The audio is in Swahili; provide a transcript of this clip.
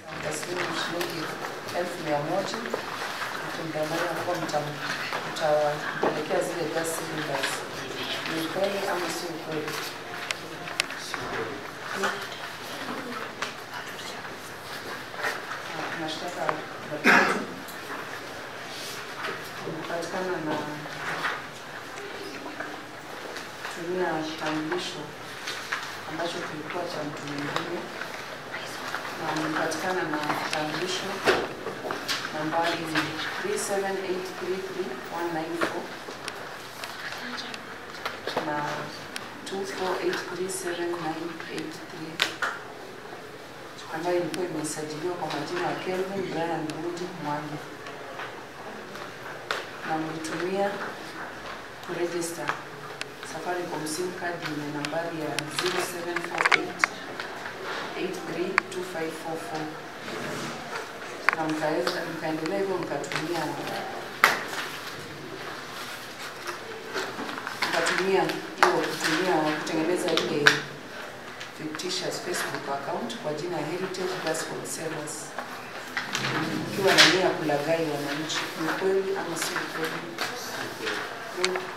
taslimu shilingi elfu mia moja mkimdanganya kuwa mtam- mtampelekea zile gas cylinders. Ni ukweli ama si ukweli? Na Mashtaka la tatu kupatikana na kutumia kitambulisho ambacho kilikuwa cha mtu mwingine na amepatikana na kitambulisho nambari 37833 na 248379883 ambayo ilikuwa imesajiliwa kwa majina ya Kelvin Brian Rudi Mwangi na mlitumia kuregister Safaricom sim card yenye nambari ya 0748832544 na mkaweza mkaendelea hivyo mkatumia mkatumia hiyo kutumia kutengeneza ile fictitious Facebook account kwa jina ya Heritage Gospel Sellers ukiwa na nia ya kulaghai wananchi. Ni kweli ama si kweli?